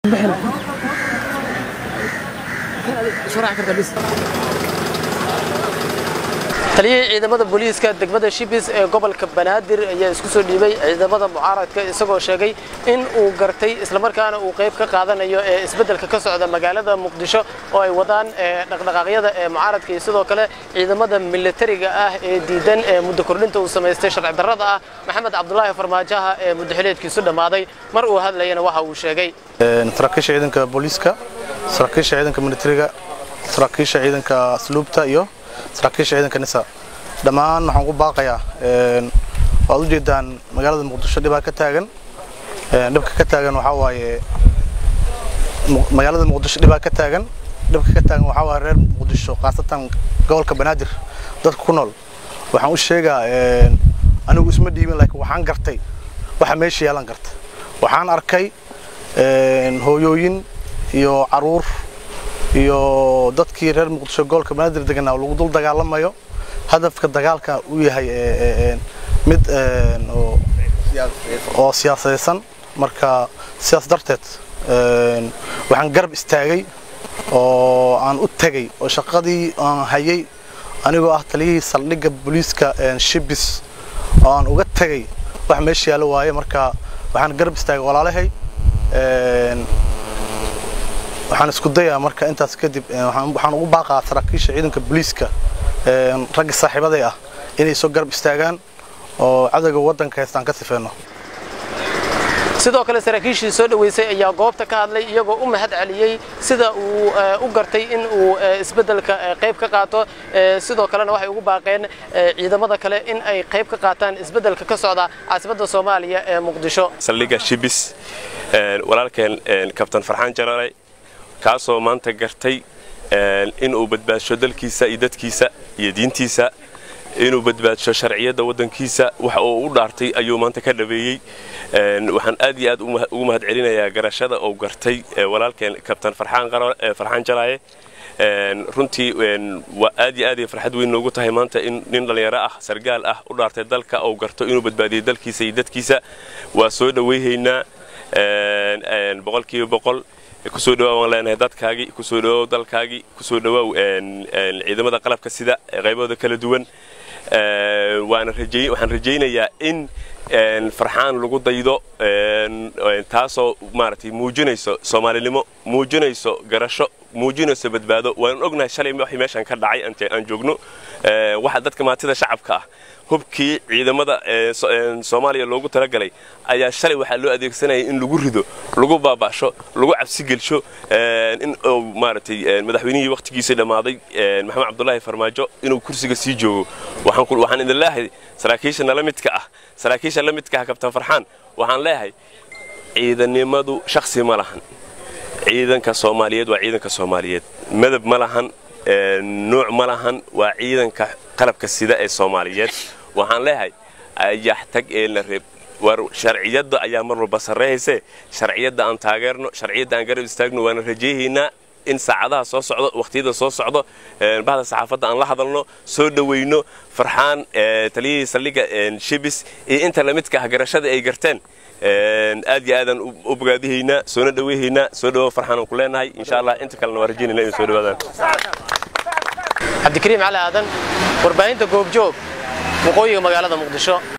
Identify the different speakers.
Speaker 1: taliyihii ciidamada booliiska degmada shibis ee gobolka banaadir ayaa isku soo dhiibay ciidamada mucaaradka isagoo sheegay in uu gartay islamarkaana uu qayb ka qaadanayo ee isbeddelka ka socda magaalada muqdisho oo ay wadaan dhaqdhaqaaqyada ee mucaaradka iyo sidoo kale ciidamada militariga ah ee diidan ee muddo kordhinta uu samaystay sharci darrada ah maxamed cabdulaahi farmaajaha ee muddaxileedkiisu dhammaaday mar uu hadlayana waxa uu sheegay
Speaker 2: saraakiisha ciidanka booliiska saraakiisha ciidanka militariga saraakiisha ciidanka asluubta iyo saraakiisha ciidanka nisa dhammaan waxaan ku baaqayaa waad u jeedaan magaalada muqdisho dhibaa ka taagan dhibka ka taagan waxaa waaye magaalada muqdisho dhibaa ka taagan dhibka ka taagan waxaa waaye reer muqdisho khaasatan gobolka banaadir dadka ku nool waxaan u sheegaa anigu isma dhiibin laakiin waxaan gartay waxa meesha yaalan garta waxaan arkay hooyooyin iyo caruur iyo dadkii reer muqdisho gobolka banaadir deganaa lagu dul dagaalamayo hadafka dagaalka uu yahay mid oo siyaasadaysan marka sidaas darteed waxaan garab istaagay oo aan u tegay oo shaqadii aan hayay anigoo ah taliyihii saldhigga booliiska shibis oo aan uga tegay wax meesha yaalo waaye marka waxaan garab istaagay walaalahay waxaan isku dayaa marka intaas kadib waxaan ugu baaqaa saraakiisha ciidanka booliiska ragga saaxiibaday ah inay soo garab istaagaan oo cadowga waddanka haystaan ka sifeeno
Speaker 1: sidoo kale saraakiishii soo dhoweysay ayaa goobta ka hadlay iyagoo u mahad celiyey sida uu u gartay in uu isbeddelka qayb ka qaato sidoo kalena waxay ugu baaqeen ciidamada kale in ay qayb ka qaataan isbeddelka ka socda caasimadda soomaaliya ee muqdisho
Speaker 3: saldhigga shibis walaalkeen kabtan farxaan jalaalay kaasoo maanta gartay inuu badbaadsho dalkiisa iyo dadkiisa iyo diintiisa inuu badbaadsho sharciyadda waddankiisa waxa uu u dhaartay ayuu maanta ka dhabeeyey waxaan aad iyo aad ugu mahad celinayaa garashada uu gartay walaalkeen kabtan farxaan jalaaye runtii waa aad iyo aad farxad weyn noogu tahay maanta in nin dhallinyaro ah sargaal ah u dhaartay dalka uu garto inuu badbaadiyo dalkiisa iyo dadkiisa waa soo dhowayhaynaa boqolkiiba boqol kusoo dhawaa waan leenahay dadkaagii kusoo dhawaaw dalkaagii kusoo dhawaaw ciidamada qalabka sida qaybahooda kala duwan waxaan rajaynayaa in farxaan lagu daydo taasoo maaragtay muujinayso soomaalinimo muujinayso garasho muujinayso badbaado waan ognahay shalay waxay meeshan ka dhacay aan joogno waxa dadka maatida shacabka ah hubkii ciidamada soomaaliya loogu talagalay ayaa shalay waxaa loo adeegsanaya in lagu rido lagu baaba'sho lagu cabsigelsho in maaragtay madaxweynihii wakhtigiisa dhammaaday maxamed cabdulaahi farmaajo inuu kursiga sii joogo waxaan idin leeyahay saraakiisha nala midka ah saraakiisha la midka ah kabtan farxaan waxaan leeyahay ciidanimadu shaksi ma lahan ciidanka soomaaliyeed waa ciidanka soomaaliyeed madab ma lahan nuuc ma lahan waa ciidanka qalabka sida ee soomaaliyeed waxaan leeyahay ayax tag ee la reeb war sharciyadda ayaa mar walba sarreeyayse sharciyadda aan taageerno sharciyadda aan garab istaagno waana rajayhaynaa in saacadaha soo socdo wakhtiyada soo socdo bahda saxaafadda aan la hadalno soo dhowayno farxaan taliyihii saldhigga shibis iyo inta lamidka ah garashada ay garteen aad iyo aadaan u bogaadihaynaa soona dhaweyhaynaa soo dhawow farxaan aan ku leenahay insha allah inta kalena waa rajaynayna inay soo dhawaadaan
Speaker 1: cabdikariim cali aadan warbaahinta goobjoog waqooyiga magaalada muqdisho